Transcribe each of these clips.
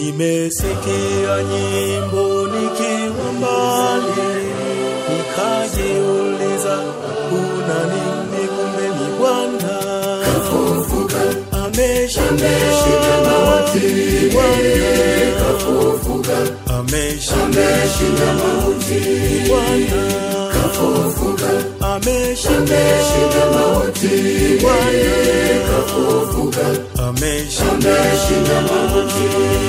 Nimesikia nyimbo nikiwa mbali, nikajiuliza kuna nini? Kumbe ni Bwana ameshinda mauti, Bwana ameshinda mauti, Bwana ameshinda mauti, Bwana ameshinda mauti.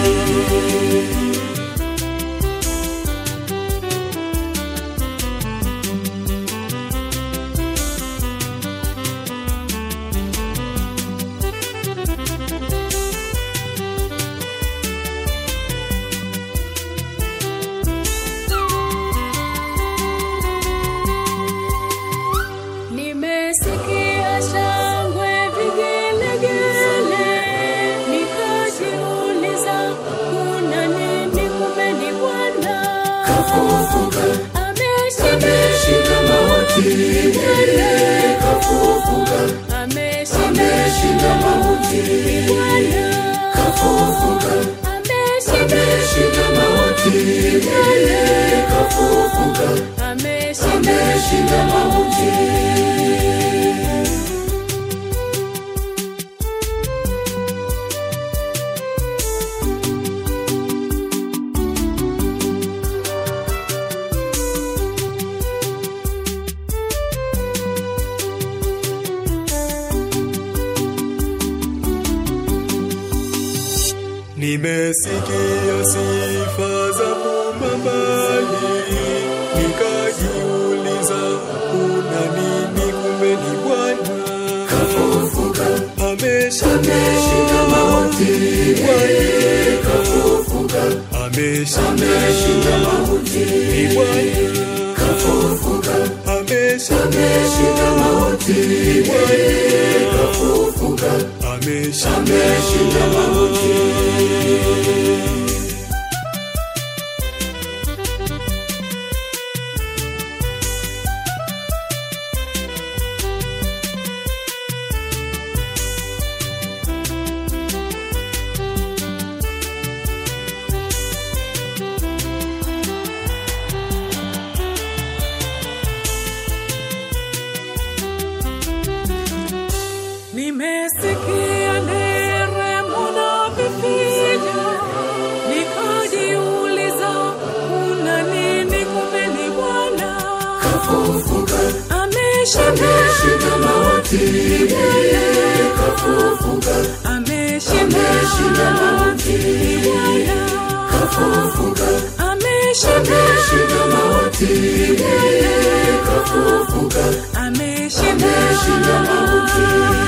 Nimesikia shangwe vigelegele, nikajiuliza kuna nini? Kumbe ni Bwana ameshinda mauti, Bwana ameshinda mauti, Bwana ameshinda mauti, Bwana ameshinda mauti. Nimesikia sifa za mbali, nikajiuliza kuna nini? Kumbe ni Bwana ameshinda mauti, Bwana ameshinda mauti, Bwana ameshinda mauti, Bwana ameshinda mauti. Nimesikia nderemo na vifijo, nikajiuliza kuna nini? Kumbe ni Bwana ameshinda mauti, Bwana ameshinda mauti, Bwana ameshinda mauti, Bwana ameshinda mauti.